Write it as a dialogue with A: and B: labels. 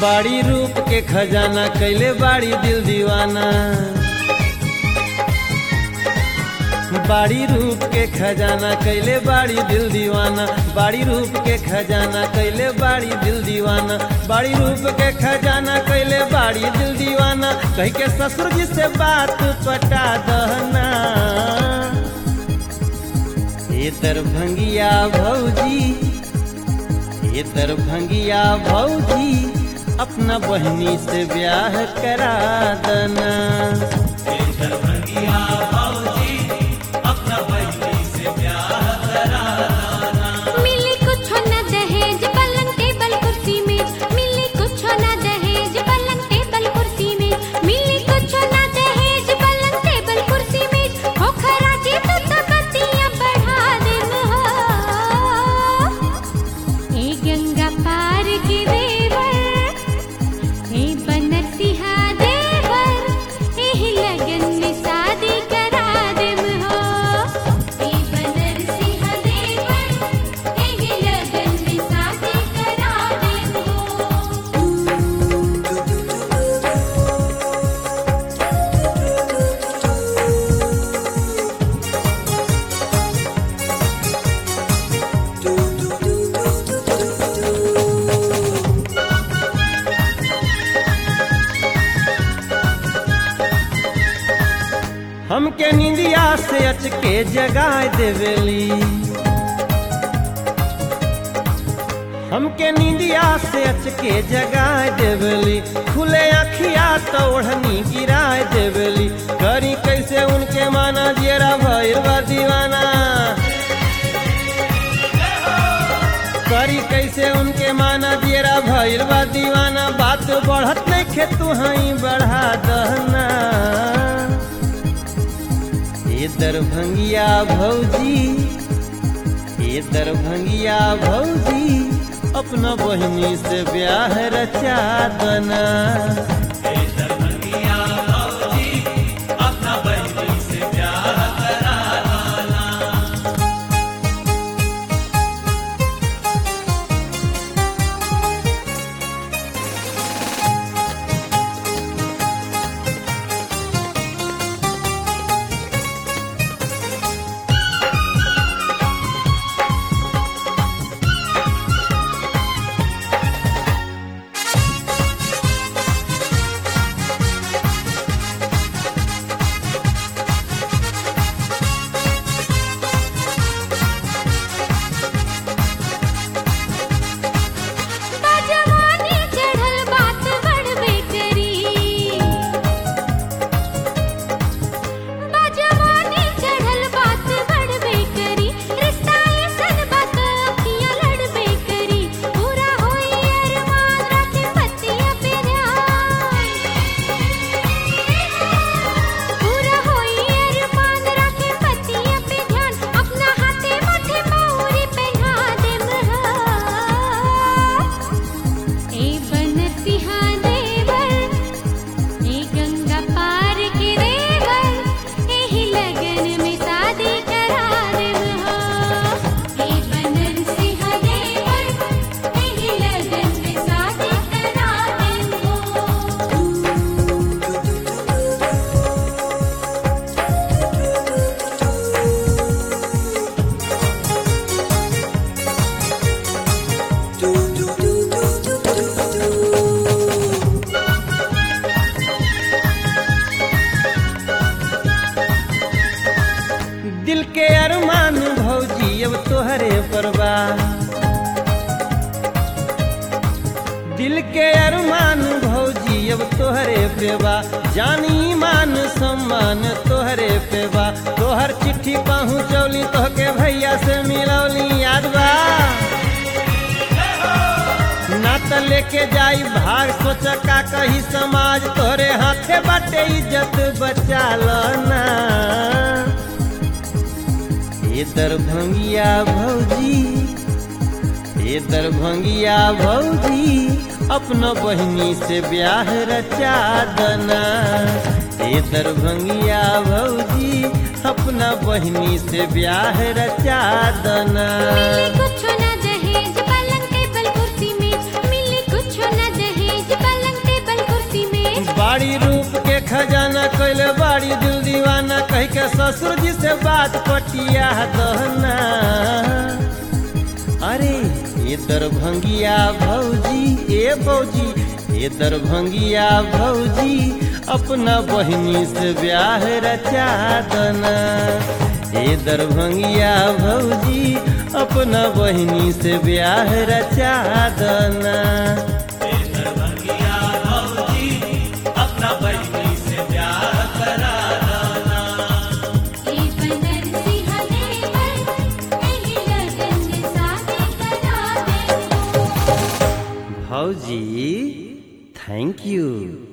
A: बाड़ी रूप के खजाना कैले बाड़ी दिल दीवाना बाड़ी रूप के खजाना कैले बाड़ी दिल दीवाना बाड़ी रूप के खजाना कैले बाड़ी दिल दीवाना बाड़ी रूप के खजाना कैले बाड़ी दिल दीवाना कह के ससुर जी से बात पटा दहना ये दरभंगिया भौजी ये दरभंगिया भौजी अपना बहनी से ब्याह करा दना
B: मिली कुछ न दहेज पलंग टेबल कुर्सी में मिली कुछ न दहेज पलंग टेबल कुर्सी में मिली कुछ न दहेज पलंग टेबल कुर्सी में हो खराजी तो तबतियां बढ़ा देन हो ए गंगा पार के देवर ए बनरसिंहा देवर एही लगन में शादी करा देम हो ए बनरसिंहा देवर एही लगन में शादी करा देम हो
A: हमके निंदिया से अचके जगाए देवेली हमके निंदिया से अचके जगाए देवेली खुले अखिया तो ओढ़नी गिराए देवेली करी कैसे उनके माना जेरा भैर बा दीवाना करी कैसे उनके माना जेरा भैर बा दीवाना बात बढ़त नहीं खे तू हई बढ़ा दहना ये दरभंगिया भौजी ये दरभंगिया भौजी अपना बहिनी से ब्याह रचा दना
B: बाजवानी चढ़ल बात बढ़बे करी बाजवानी चढ़ल बात बढ़बे करी रिश्ता ऐसन बात अखियां लड़बे करी पूरा होई अरमान रखे पतिया पे ध्यान पूरा होई अरमान रखे पतिया पे ध्यान अपना हाथे माथे मौरी पहना देम हा ए बनरसिंहा देवर ए गंगा पार के देवर एही लगन में शादी करा देव हो ए बनरसिंहा देवर एही लगन में शादी करा देव हो
A: दिल के अरमान भौजी अब तोहरे परवा दिल के अरमान भौजी अब तोहरे पेवा जानी मान सम्मान तोहरे पेवा तोहर चिट्ठी पहुँचौली तोहके भैया से मिलौली याद बा ना त लेके जाई भाग सोच का कही समाज तोहरे हाथे बाटे इज्जत बचा ना ये दरभंगिया भौजी ये दरभंगिया भौजी अपना बहिनी से ब्याह रचा दना ये दरभंगिया भौजी अपना बहिनी से ब्याह रचा दना
B: मिली कुछ न दहेज पलंग टेबल कुर्सी में मिली कुछ न दहेज
A: बतिया दहना अरे ये दरभंगिया भौजी ए भौजी ये दरभंगिया भौजी अपना बहिनी से ब्याह रचा दना ये दरभंगिया भौजी अपना बहिनी से ब्याह रचा दना
B: ए बनरसी हलेवर एही लगन में शादी करा दे
A: भौजी थैंक यू